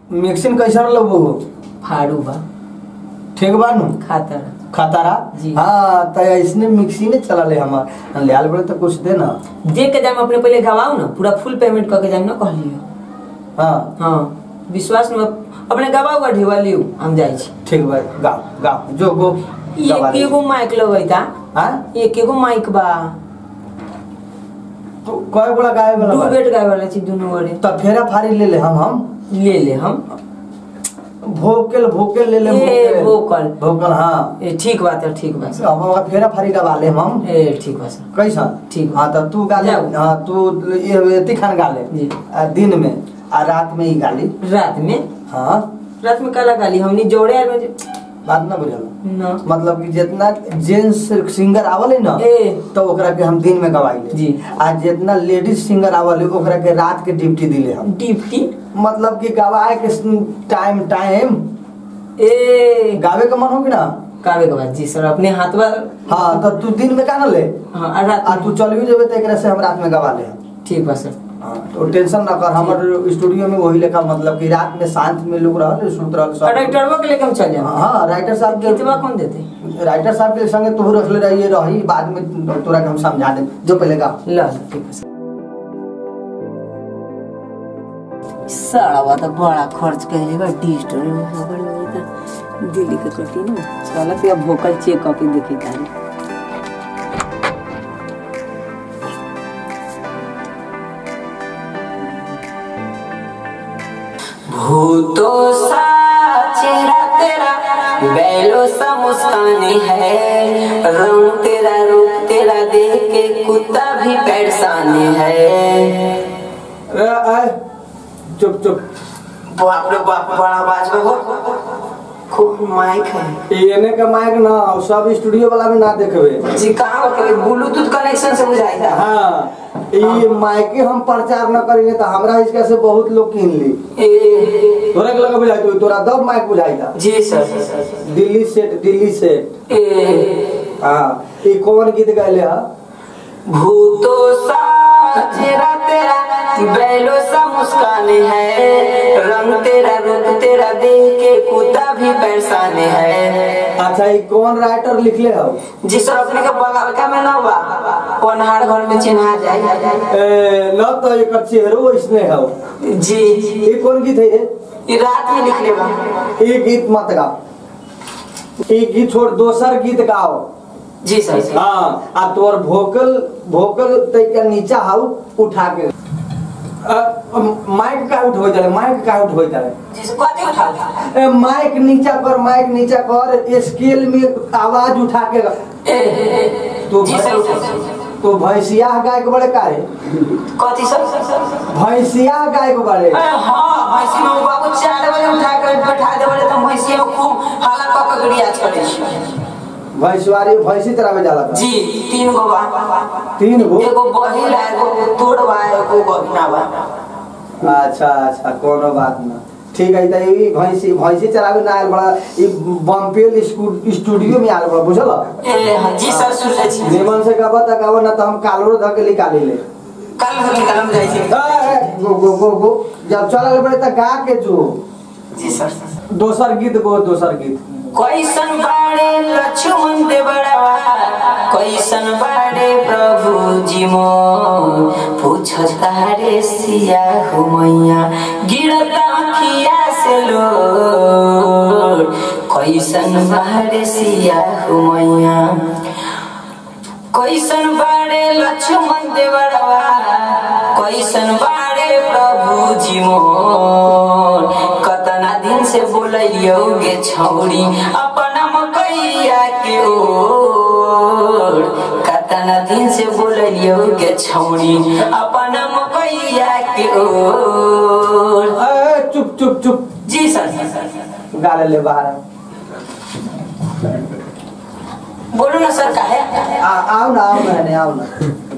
Mixing कैसा लगबो फाड़ू बा ठीक बा नु खातर खतारा जी। हाँ तो इसने मिक्सी ने चला ले हमार लियाल बड़े तो कुछ दे ना दे के जाम अपने पहले गवाओ ना पूरा फुल पेमेंट करके जाम ना कह लियो हाँ हाँ विश्वास में अपने गवाओ का ढेवा लियो हम जाई छी ठीक बा गाओ गाओ जो गो गवा एक ले। एगो माइक लगैता हाँ एक एगो माइक बा तो कय गोला गाय वाला दू बा? बेट गाय वाला छी दोनों ओरे तो फेरा फारी ले ले हम हम ले ले हम भोकेल भोकेल ले ले ए, भोकल। भोकल हाँ ए ठीक बात है ठीक बात अब हम फेरा फारी गवा ले हम ए ठीक बात सर कैसा ठीक। हाँ तो तू गाले जाओ। हाँ तू ये एती खान गाले जी। आ, दिन में आ रात में ही गाली रात में हाँ रात में काला गाली हमनी जोड़े आर में बात ना बुझल ना मतलब कि जितना जेंट्स सिंगर आवले ना ए तो ओकरा के हम दिन में गवाइले जी। आ जितना लेडीज सिंगर आवले ओकरा के रात के ड्यूटी दिले हम डिप्टी मतलब कि गवाए के टाइम टाइम ए गावे का मन हो कि ना कावे के बाद जी सर अपने हाथ बा हाँ तो तू दिन में का ना ले हाँ आ रात आ में तू चल भी जेबे तो एकरा से हम रात में गवा ले हम ठीक बा सर हाँ, तो टेंशन ना कर हमर स्टूडियो में वही लेखा मतलब कि रात में शांत में लोग रहल सुनत रहल और सब डायरेक्टरवा के लेके हम चल जाए हाँ राइटर साहब कितवा के कौन देते राइटर साहब के संगे तू रखले रहिए रही बाद में तोरा के हम समझा दे जो पहले का ला ला, ठीक है सर साड़ा तो बड़ा खर्च कैले बा डिजिटल में खबर लगे था दिल्ली के कटी ना चला फिर अब भोकल चेक करके देखे तारी भूतों सा चेहरा तेरा बैलो सा मुस्कान है रंग तेरा रूप तेरा देख के कुत्ता भी परेशान है अरे आए चुप चुप बाप रे बाप बड़ा बाज में हो खूब माइक है एने का माइक ना और सब स्टूडियो वाला में ना देखबे जी कहाँ के ब्लूटूथ कनेक्शन से बुझाई हाँ ये माइक के हम प्रचार न करेंगे तो हमरा इसका से बहुत लोग किन ली ए तोरा के लगा बुझाई तो तोरा दब माइक बुझाई था जी sir Delhi set Delhi set ए हाँ ये कौन गीत गायले हा भूतो सा चेहरा तेरा बैलो सा मुस्कान है रंग तेरा रूप तेरा देख के कुत्ता भी परेशान है अच्छा ये कौन राइटर लिखले हो जी सर अपने के बगल का में ना बा पनहाड़ घर में चिन्हा जाए ए, न तो एक चेहरो इसने हो जी ये कौन गीत है ये ये रात में लिखले बा ये गीत मत गाओ ये गीत छोड़ दोसर गीत गाओ जी सर हाँ आ तोर भोकल भोकल तैका नीचा हाउ उठा के अ, माइक का उठ हो जाए माइक का उठ हो जाए जी सर कथी उठा ए, माइक नीचा कर माइक नीचा कर स्केल में आवाज उठा के तो जी सर तो भैंसिया गाय के बड़े काहे कथी सर भैंसिया गाय के बड़े अरे हाँ भैंसी में बाबू चार बजे उठा कर बैठा देबे तो भैंसी में खूब हाला क के गरियाज करे छी भैंसवारी भैंसी चरावे जाला था जी तीन गो बा तीन गो एगो बहिल है एगो तोड़ बा एगो बहिना बा अच्छा अच्छा कोनो बात ना ठीक है त ई भैंसी भैंसी चरावे ना आयल बड़ा ई बम्पेल स्कू- स्टूडियो में आयल बड़ा बुझल ए हाँ, जी सर सुन ले छी निमन से कहबा त कहबा ना त हम कालरो ध के निकाली ले कल से निकलम जाई छी ए, ए, गो गो गो गो जब चलल बड़े त गा के जो जी सर दोसर गीत गो दोसर गीत कैसन बाड़े लक्ष्मण देवड़वा कैसन बाड़े प्रभु जी मोर पूछता रे सिया हो मैया गिरता अखिया से लो कैसन बाड़े सिया हो मैया कैसन बाड़े लक्ष्मण देवड़वा कैसन बाड़े प्रभु जी मोर कतना दिन से बोलियो गे छौरी अपना मकैया के ओर कतना दिन से बोलियो गे छौरी अपना मकैया के ओर ए, चुप चुप चुप जी सर गा ले ले बाहर बोलो ना सर का है आ, आओ ना आओ ना आओ ना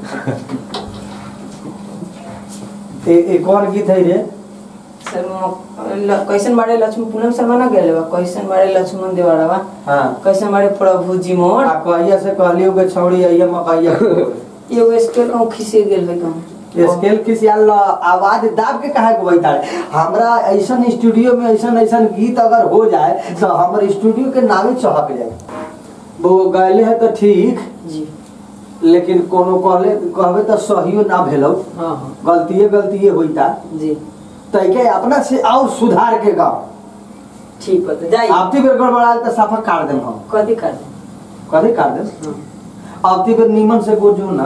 ए, ए कौन गीत है रे सर म- ल- कैसन बाड़े लक्ष्मण पूनम शर्मा ना गेले बा कैसन बाड़े लक्ष्मण देवड़ा बा हाँ कैसन बाड़े प्रभु जी मोर आ कहिया से कहलियो के छौड़ी आइया मकैया एगो स्केल कहूँ खिसे गेल है कहूँ स्केल खिसियाल ल आवाज दाब के काहे को बैठा हमरा ऐसन स्टूडियो में ऐसन ऐसन गीत अगर हो जाए तो हमर स्टूडियो के नामे चहक जाए वो गैले है तो ठीक जी लेकिन कोनो कहले कहबे तो सहियो ना भेलो हाँ हाँ गलतिए गलतिए होइता जी तैके अपना से और सुधार के गाओ ठीक बता जाइए आपती बेर गड़बड़ाल तो साफा काट देम हम कथी कर दे कथी काट देम हाँ आपती बेर नीमन से गोजू ना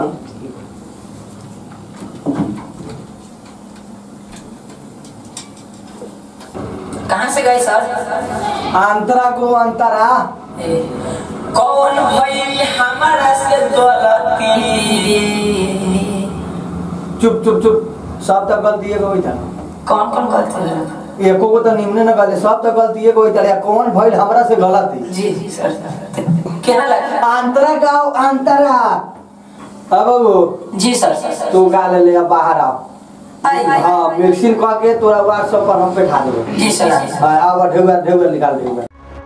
कहाँ से गए सर अंतरा को अंतरा ए, कौन भइल हमारा से गलती चुप चुप चुप सब तक गलतिए को होइता कौन कौन गलती एको को तो निमने न गले सब तो गलतिए को होइता कौन भइल हमरा से गलती जी जी सर केना लगा अंतरा गाओ अंतरा अब बाबू जी सर सर सर तू गा ले ले अब बाहर आओ आई आई हाँ मिक्सिंग कह के तोरा व्हाट्सएप पर हम बैठा देबो जी सर जी सर हाँ, अब ढेउआ ढेउआ निकाल देबो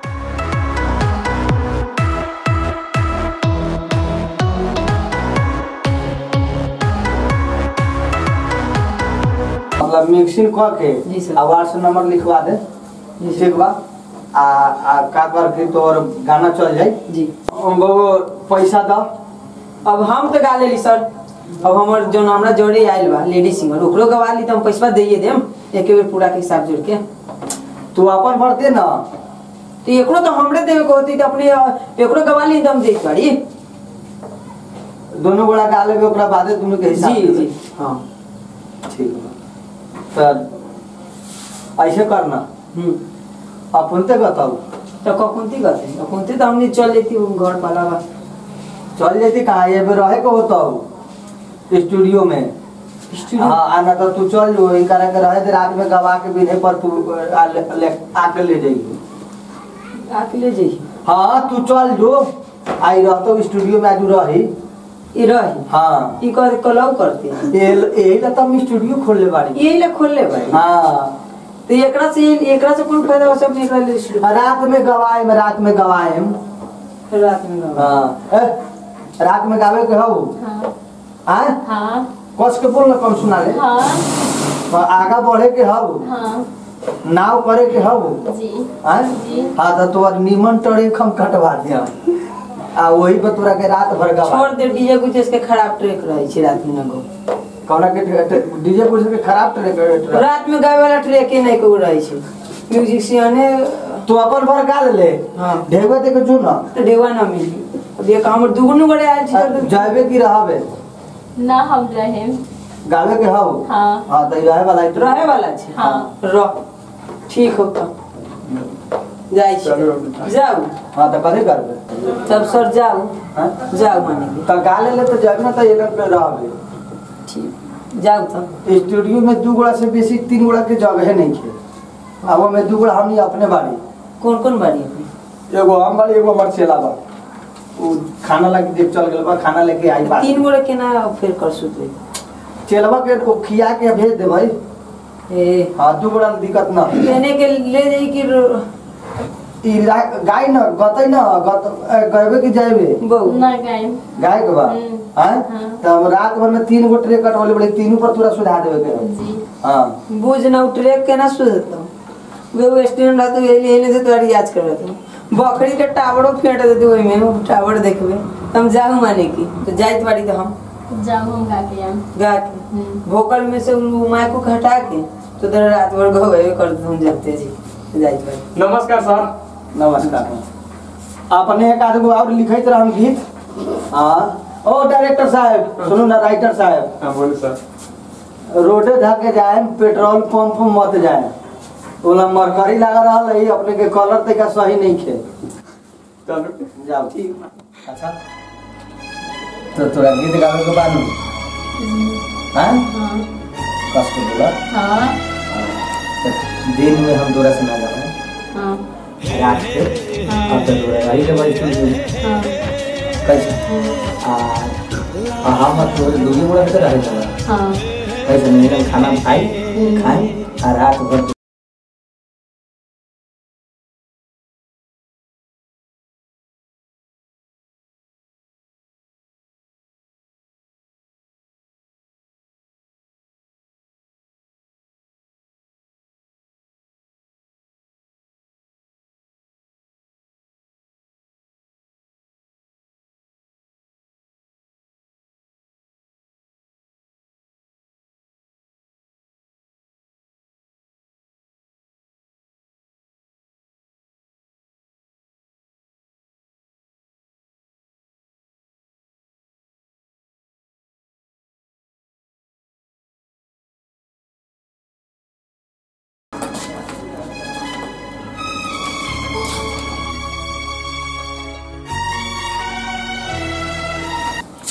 मतलब मिक्सिंग कह के जी सर। आ व्हाट्सएप नंबर लिखवा दे जी सर। ठीक बा आ आ का कर के तोर गाना चल जाई जी बाबू पैसा दो अब हम तो गा लेली सर अब हमर जो हमरा जोड़े आइल बा लेडी सिंगर ओकरो गवा ली तो हम पैसा दइए देम एक बेर पूरा के हिसाब जोड़ के तू अपन भर दे ना तो एकरो तो हमरे देवे को होती तो अपने अ, एकरो गवा ली तो हम देख पारी दोनों गोड़ा गा लेबे ओकरा बादे दोनों के हिसाब जी देबे। जी हाँ ठीक बा सर ऐसे करना हम्म अपन ते बताओ तो कखुनती करते कखुनती तो हमने चल लेती हूँ घर पाला बा चल जाती कहाँ ये भी रहे को होता हो स्टूडियो में स्टूडियो हाँ आना तो तू चल जो इनका के रहे थे रात में गवा के बिने पर तू आ ले, ले, आके ले जाइए आके ले जाइए हाँ तू चल जो आई रहतो स्टूडियो में आज रही ये रही हाँ ई कर कलौ करते हैं ये- यही ला तो हम स्टूडियो खोलने बाड़ी यही ले खोल ले भाई हाँ तो एकरा से एकरा से कौन फायदा हो सब एकरा ले शुरू रात में गवाए में रात में गवाए हम रात में गवा हाँ ए, रात में गावे के हो हाँ हाँ हाँ कस के बोल ना कम सुना ले हाँ तो आगा बढ़े के हो हाँ नाव करे के हो जी हाँ जी हाँ तो तोर नीमन टड़े हम कटवा दिया आ वही पर तोरा के रात भर गवा छोड़ दे डीजे कुछ इसके खराब ट्रैक रहे छै रात में ना गो कौना के डीजे पुलिस के खराब टड़े के रात में गावे वाला ट्रैक ही नहीं को रहे छै म्यूजिशियने तू अपन भर गा ले हाँ ढेवे ते के चुन तो डेवा ना मिली अब ये हमर दुगुनु गड़े आयल छै तो जाबे की रहबे ना हम रहे गावे के हो हाँ हाँ तो रहे वाला है तो रहे वाला छै हाँ रह ठीक हो तो जाई छी जाऊ हाँ तो कथी करबे तब सर जाऊ हाँ जाऊ माने के तो गा ले ले तो जाबे ना तो ये लोग पे रहबे ठीक जाऊ तो स्टूडियो में दू गोड़ा से बेसी तीन गोड़ा के जगह नहीं थे अब में दू गोड़ा हमनी अपने बाड़ी कौन कौन बाड़ी अपनी एगो हम बाड़ी एगो हमर चेला बा उ खाना लेके देख चल गेल बा खाना लेके आई बा तीन गोड़े केना फिर कर सुतवे चेलवा के को खिया के भेज दे भाई ए हाँ दू गोड़ा में दिक्कत ना कहने के ले जाई कि रो- ई रा- गाय न गतै न गत ए, गएबे कि जाएबे बहू ना गए गाय के बा हम्म। हैं हाँ। तब रात भर में तीन गो ट्रे कटवले बड़े तीनों पर पूरा सुधा देवे के है। जी हाँ बुझ ना उठरे केना सुधतो वे स्टूडेंट रहतो एले एले से तोरी याद करत बकरी के टावड़ो फेंट देते ओइ में टावड़ देखबे हम जाऊ माने की तो जाइत बाड़ी तो हम जाओ हम गा के आम गा के हम्म। भोकल में से उ माय को हटा के तो दर रात भर गवे कर हम जाते जी जाइत बाड़ी नमस्कार सर नमस्कार अपने एक आदमी और लिखैत रहम गीत हाँ ओ डायरेक्टर साहब सुनू ना राइटर साहब हाँ बोले सर रोडे धके जाए पेट्रोल पंप मत जाए ओला मरकरी लगा रहा है अपने के कलर तक सही नहीं खे चलो जाओ ठीक अच्छा तो तोरा गीत गावे के बानू हाँ हाँ कस के बोला हाँ तो दिन में हम तोरा सुना जाए हाँ रात के अब तो तोरा रही के बड़ी सुन हाँ कैसे आ आ हम तो दूरी मुड़ा के रहे जगह हाँ कैसे नहीं खाना खाई खाई आ रात भर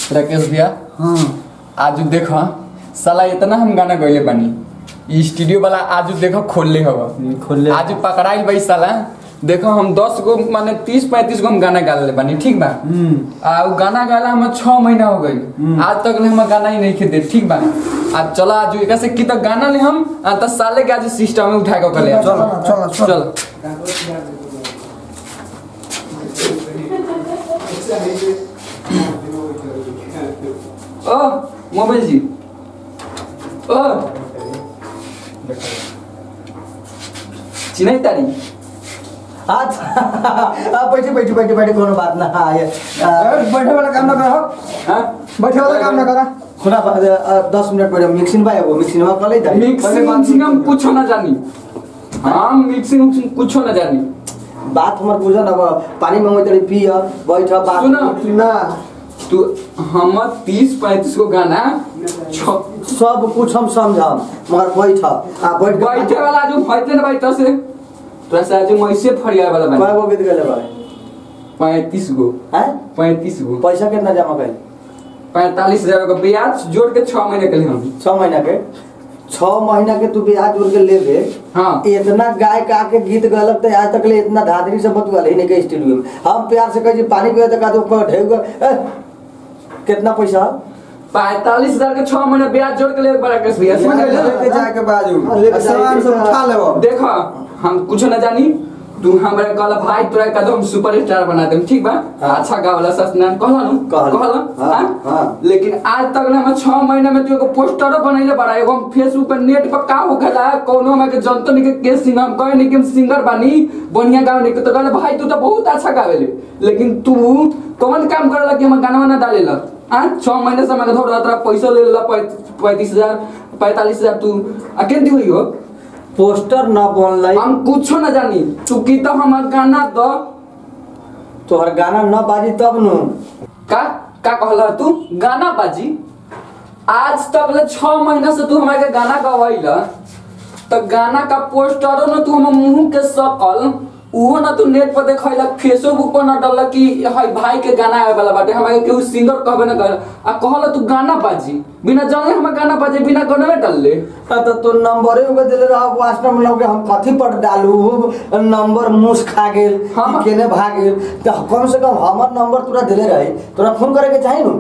राकेश भैया हाँ आज देखो साला इतना हम गाना गइले बानी ई स्टूडियो वाला आज देखो खोलले हवा खोलले। आज पकड़ाइल भाई साला देखो हम दस गो माने तीस पैंतीस गो हम गाना गाले बानी ठीक बा आ उ गाना गाला हम छह महीना हो गई आज तक ले हम गाना ही नहीं खेते ठीक बा आज चलो आज एक से की तक गाना ले हम आ त साले के आज सिस्टम में उठा के ले चलो, चलो, चलो ओ मोबाइल जी ओ चिनाई तारी अच्छा हाँ, बैठी बैठी बैठी बैठी कोनो बात ना हाँ, ये, आ, बैठे वाला काम ना करो हाँ बैठे वाला काम ना करा सुना बा- आ, दस मिनट पहले मिक्सिंग भाई वो मिक्सिंग में कर लेता मिक्सिंग मिक्सिंग हम कुछ ना जानी हम मिक्सिंग मिक्सिंग कुछ ना जानी बात हमार बुझ ना बा, पानी में तड़ी पिय बैठ बात सुना। ना तू हम तीस पैंतीस को गाना छ- सब कुछ हम समझम मगर बैठ आ बैठ के- बैठे वाला जो फैसले ना बैठ से तोरा से आज मैसे फरिया वाला कय बना गो गीत गेले भाई पैंतीस गो हैं पैंतीस गो पैसा कितना जमा कैल पैंतालीस हजार का ब्याज जोड़ के छह महीने के लिए हम छह महीना के छह महीना के तू ब्याज जोड़ के लेबे हाँ इतना गाय का के गीत गलत तो आज तक ले इतना धाधरी से बतुआ ही नहीं के स्टूडियो में हम प्यार से कहे पानी पिए तो का तो ढेउ गए, ए, कितना पैसा पैंतालीस हजार का छह महीने ब्याज जोड़ के ले बड़ा केस भैया समझ गए लेके ना? जाके बाजू हाँ, लेके सामान सब जाके- उठा लेबो देखो हम कुछ ना जानी तू हमरा कहला भाई तोरा का तो हम सुपर स्टार बना देम ठीक बा हाँ। अच्छा गावला सस्नान कहला नु कहला। कहला हाँ, हाँ? हाँ। लेकिन आज तक ना हम 6 महीना में तू एगो पोस्टरो बनैले बड़ा एगो हम फेसबुक पे नेट पर का हो गला कोनो हम के जनतो नहीं के के सिंगर हम कहे नहीं कि हम सिंगर बानी बढ़िया गावे नहीं के तो कहले भाई तू तो बहुत अच्छा गावेले लेकिन तू कौन काम करला कि हम गाना ना डालेला आ 6 महीने से मैं थोड़ा तेरा पैसा ले लेला पैंतीस हजार पैंतालीस हजार तू अकेले हुई हो पोस्टर न बनलाई हम कुछो न जानी तू की तो हमार गाना दो तोहर गाना न बाजी तब नु का का कहला तू गाना बाजी आज तक ले छह महीना से तू हमारे के गाना गवाइला तो गाना का पोस्टरो न तू हम मुंह के सकल उहो न तू नेट पर देखैला फेसबुक पर न डालला कि हाय भाई के गाना आवे वाला बाटे हमारे केहू सिंगर कहबे न कर आ कहला तू गाना बाजी बिना जाने हम गाना बाजे बिना गाना में डालले आ तो तू नंबरे उगे देले रह वास्टर में लगे हम कथी पर डालू नंबर मुस खा गेल हाँ। कि केने भाग गेल तो कम से कम हमर नंबर तोरा देले रही तोरा फोन करे के चाही नु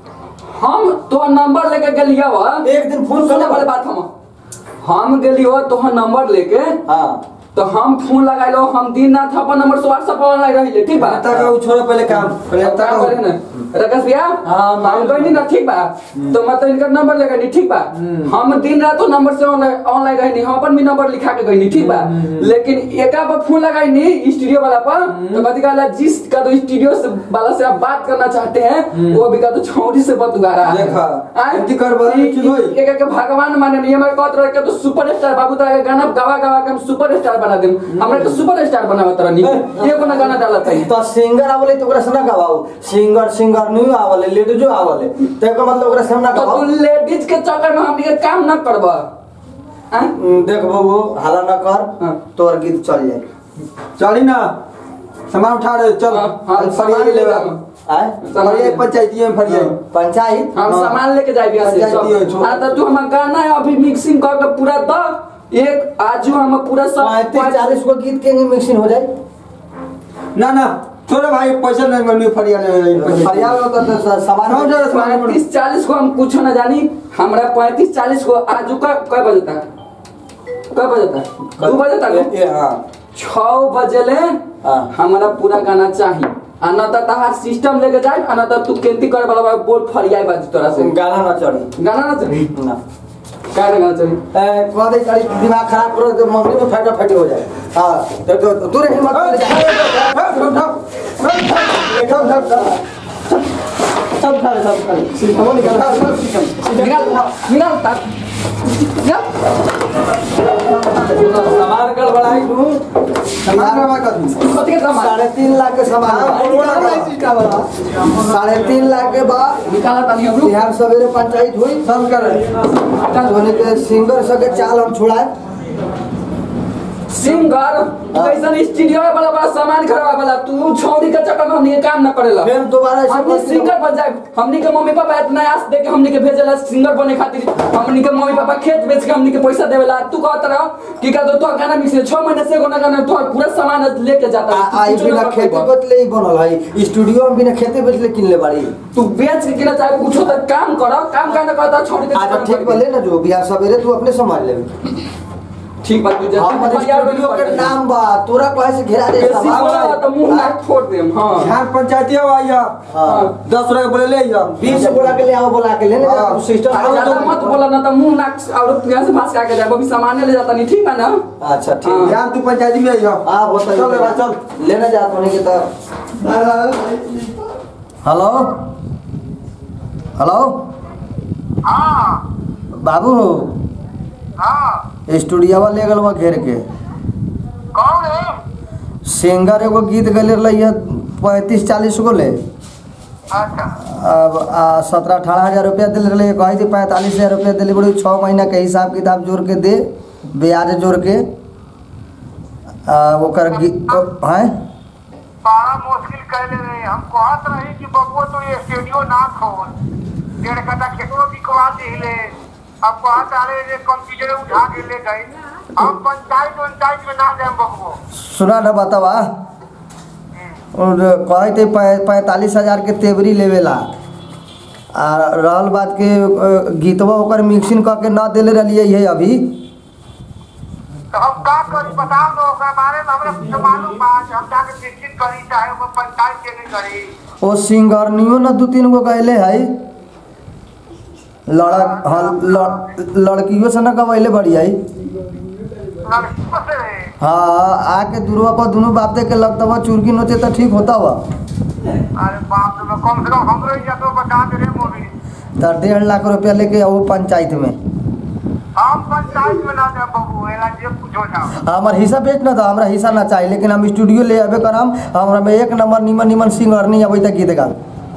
हम तो नंबर लेके गेलिया वा एक दिन फोन सुने करले वाले बात हम हम गेली हो तोहर नंबर लेके हां तो हम फोन लगाइलो हम दिन रात अपन नंबर से व्हाट्सएप ऑनलाइन रहिले ठीक बा तक उ छोड़ो पहले काम पहले अब का करे तक ना राकेश भैया हाँ, हम कहनी ना ठीक बा तो मैं तो इनका नंबर लगानी ठीक बा हम दिन रात तो नंबर से ऑनलाइन ऑनलाइन रहनी हम अपन भी नंबर लिखा के गईनी ठीक बा लेकिन एका पर फोन लगाईनी स्टूडियो वाला पर तो कथी कहला जिस का तो स्टूडियो से वाला से आप बात करना चाहते हैं वो भी का तो छौड़ी से बतुआ रहा है देखा, आय? एंटी कर बोला, ई- ठीक होई। ई- एक एक भगवान माने नहीं हमारे कहत रहे के तो सुपर स्टार बाबू तारा के गाना गवा गवा के हम सुपर स्टार बना देम हमरा के सुपर स्टार बनावा तरह नहीं ये कोना गाना डालत है तो सिंगर आवले तो ओकरा से ना गवाऊ सिंगर सिंगर नहीं आवले लेडीजो आवले तो एकर मतलब ओकरा से हम ना तो तू गवाऊ लेडीज के चक्कर में हम ये काम न करबा हैं? हम्म, देख बबू हाला ना कर हाँ। तोर गीत चल जाए चली ना सामान उठा रहे चल हाँ, हाँ, फरिया सामान ले ले जाओ। आय फरिया पंचायती में फरिया पंचायत हम हाँ। सामान लेके जाए बिया से पंचायती हो, सब छोड़। हाँ तो तू हम गाना है अभी मिक्सिंग करके पूरा द एक आजू हम पूरा सब पैंतीस चालीस को गीत के मिक्सिंग हो जाए ना ना छोड़ो भाई पैसा नहीं मिली फरिया ले फरिया में तो- तो स- सामान समझ रहे हो? पैंतीस चालीस को हम कुछ न जानी हमरा पैंतीस चालीस को आजू का कय बजे तक कय बजे तक दू बजे तक ये हाँ छह बजे ले हाँ। हमारा पूरा गाना चाहिए आ न त तहार सिस्टम लेके जाए आ न त तू केंती करे वाला बोल फरियाई बाजी तोरा से गाना ना चढ़ी गाना ना चली ना का गाना चली ए, कह दे करी दिमाग खराब करो तो मम्मी में फाटा फाटी हो जाए हाँ तो तो तू रही मत ले जा सब खा ले सब खा ले सिस्टम निकाल निकाल निकाल तार निकाल सामान गड़बड़ाई तू सामान रवा कर दी कथी के सामान साढ़े तीन लाख के सामान साढ़े तीन लाख के बाद निकाला तानी हम लोग बिहार सवेरे पंचायत हुई सब कर धोनी के सिंगर सके चाल हम छुड़ाए सिंगर कैसन स्टूडियो वाला बड़ा सामान खराब वाला तू छौड़ी के चक्कर में हमनी के काम न करेला फिर दोबारा ऐसे हमनी बोलती सिंगर बन जाए हमनी के मम्मी पापा इतना आस दे के हमनी के भेजेला सिंगर बने खातिर हमनी के मम्मी पापा खेत बेच के हमनी के पैसा देवेला तू कहत रहो कि का तो गाना मिक्स ले 6 महीने से एगो ना गाना तो पूरा सामान लेके जाता आ- आई कुछ बिना ना खेती करबा। बदले ही बनल है स्टूडियो में बिना खेती बदले किन ले बाड़ी तू बेच के किना चाहे कुछ तो काम करो काम करना कहता छोड़ के अच्छा चक्कर में ठीक पड़ बोले ना जो बिहार सवेरे तू अपने संभाल ले गई। ठीक बात तू जल्दी हमर तैयार होके स्टूडियो के पड़ जा। नाम बा तोरा कहे से घेरा दे बेसी बोला तो मुंह ना फोड़ देम हां यहाँ पंचायती आइया हां दस रुपया बोले ले आइया बीस बोला के ले आओ बोला के ले हाँ। ना सिस्टम अरे ज्यादा मत बोला ना तो मुंह नाक और तू यहाँ से भास के आके जाए अभी सामान ले जाता नहीं ठीक है ना अच्छा हाँ। ठीक यहाँ तू पंचायती में आइया हाँ बताइए चल रे बा, चल लेना जा होने के तो हेलो हेलो हाँ बाबू हाँ स्टूडियोवा ले गल घेर के कौन है सिंगर एगो गीत गले रही पैंतीस चालीस गो ले अच्छा अब सत्रह अठारह हजार रुपया दिल रहे कही थी पैंतालीस हजार रुपया दिले बड़ी छः महीना के हिसाब किताब जोड़ के दे ब्याज जोड़ के आ, ओकर गी- ओ- हैं बड़ा मुश्किल कैले रहे हम कहत रही कि बबुआ तो ये स्टूडियो ना खोल डेढ़ कटा खेतों बिकवा दिले अब कहत रहे जे कंप्यूटर उठा के ले गए हम पंचायत पंचायत में ना जाए बबुआ सुना न बतावा और कहे थे पै- पैंतालीस हजार के तेवरी लेवेला आ रहल बात के अ, गीतवा ओकर मिक्सिंग कऽ के न दिले रहिए है अभी तो हम का करी बताओ तो ओकरा बारे में हमरा कुछ मालूम बा जे हम जाके निश्चित करी चाहे वो पंचायत के नहीं करी ओ सिंगरनियो न दू तीन गो गैले है लड़क हाँ लड़- लड़कियों से न गवैले बड़ी है लड़कियों से रहे हाँ आके दुर्वा पर दुनू बाप दे के लगता हुआ चुरकी नोचे तो ठीक होता हुआ अरे बाप रे कम से कम हमरो इज्जत तो बचा दे रे मोदी तो डेढ़ लाख रुपया लेके आओ पंचायत में हम पंचायत में ना जाए बबू एला जे कुछ हो जाओ हमार हिस्सा बेच ना था हमरा हिस्सा ना चाहिए लेकिन हम स्टूडियो ले आबे करम हमरा में एक नंबर निमन निमन सिंगर नहीं अबै तक गीत गा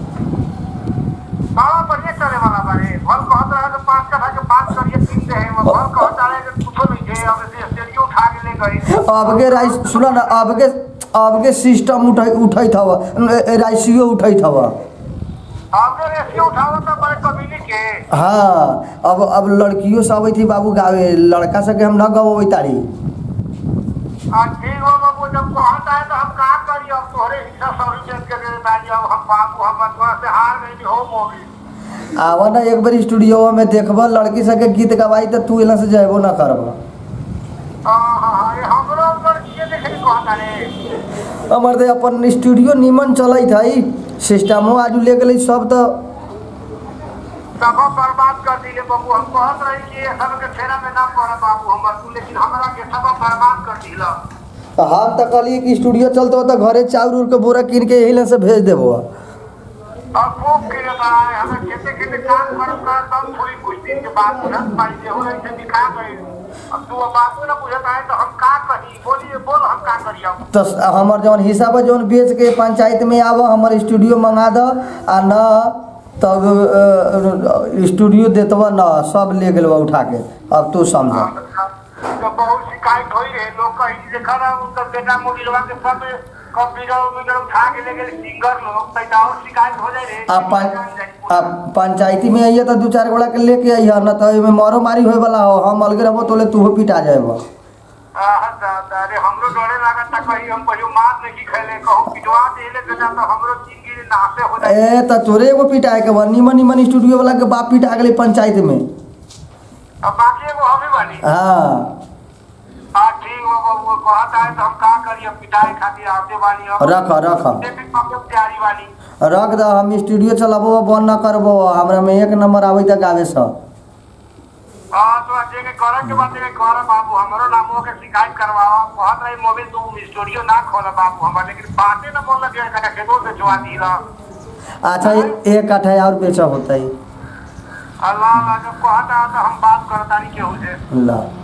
बड़ा बढ़िया चले वाला बारे भल कहत रहे तो पांच कथा के बात करिए तीन दे है भल कहत रहे कि कुछो नहीं थे अब से स्टूडियो उठा के ले गए अबके राइस सुना ना अबके अबके सिस्टम उठाई उठाई था राइसियो उठाई था आपने रेसियो उठावा तो बड़े कबीले के हाँ अब अब लड़कियों से अबै थी बाबू गावे लड़का सके हम न गवै तारी आ ठीक हो बाबू जब कहत आए तो हम का करी अब तोहरे हिस्सा सौ रुपया के दे दाली अब हम बाबू हम तोरा से हार गई हो मोगी आवा ना एक बार स्टूडियो में देखब लड़की सके गीत गवाई तो तू एला से जाबो ना करब हाँ हाँ हाँ ये हमरो लड़किए देखे कहत रहे हमर दे अपन स्टूडियो निमन चलत है सिस्टमो आज ले गेलै सब तो सब बर्बाद कर दिले बाबू हम कहत रही कि ये सब के फेरा में ना पड़े बाबू हमर तू लेकिन हमरा के सब बर्बाद कर दिला तो हम तो कहलिए कि स्टूडियो चलते हो तो घरे चाउर उर के बोरा कीन के यही से भेज देबो अब खूब खेले है हमें खेते खेते काम करम कर तब थोड़ी कुछ दिन के बाद बुझत पाई जे हो रही से दिखा गए अब तू अब बाबू ना बुझत आए तो हम का कही बोलिए बोल हम का करी अब तो हमर जौन हिसाब है जौन बेच के पंचायत में आव हमर स्टूडियो मंगा द आ न तब अ, स्टूडियो देतवा न सब ले गेलवा उठा के अब तू समझ तो बहुत शिकायत होई रहे लोग कही देखा ना उनका बेटा मोबिलवा के सब कंप्यूटर उम्प्यूटर उठा के ले गए सिंगर लोग तो और शिकायत हो जाए रे आ पं आ पंचायती में आइए तो दू चार गोड़ा के लेके आइए न तो एमे मारो मारी होए वाला हो हम अलगे रहबो तोले तूहो पिटा जाएबो आह, दा- अरे हमरो डरे लागत था कहीं हम कहियो मार नहीं खेले कहूँ पिटवा देले बेटा तो हमरो जिंदगी नाशे हो जाए ए त तोरे एगो पिटाए के बा निमन निमन स्टूडियो वाला के बाप पिटा गेलै पंचायत में अब बाकी एगो हमें बानी हाँ हाँ ठीक हो वो- वो कहत आए तो हम का करी अब पिटाई खातिर आते बानी अब रख रख देखे कब तक तैयारी बानी रख द हम स्टूडियो चलाबो बंद न करबो हमरा में एक नंबर आबै तक आवे सब हाँ तो जे के करे के बात के कर बाबू हमरो नामो के शिकायत करवाओ कहत रही मोबाइल तू स्टूडियो ना खोल बाबू हम लेकिन बातें ना बोल लगे कटा खेतो से जुआ दीला अच्छा एक आठा और बेचा होता है अल्लाह अल्लाह जब कहता है तो हम बात करता नहीं केहू से ला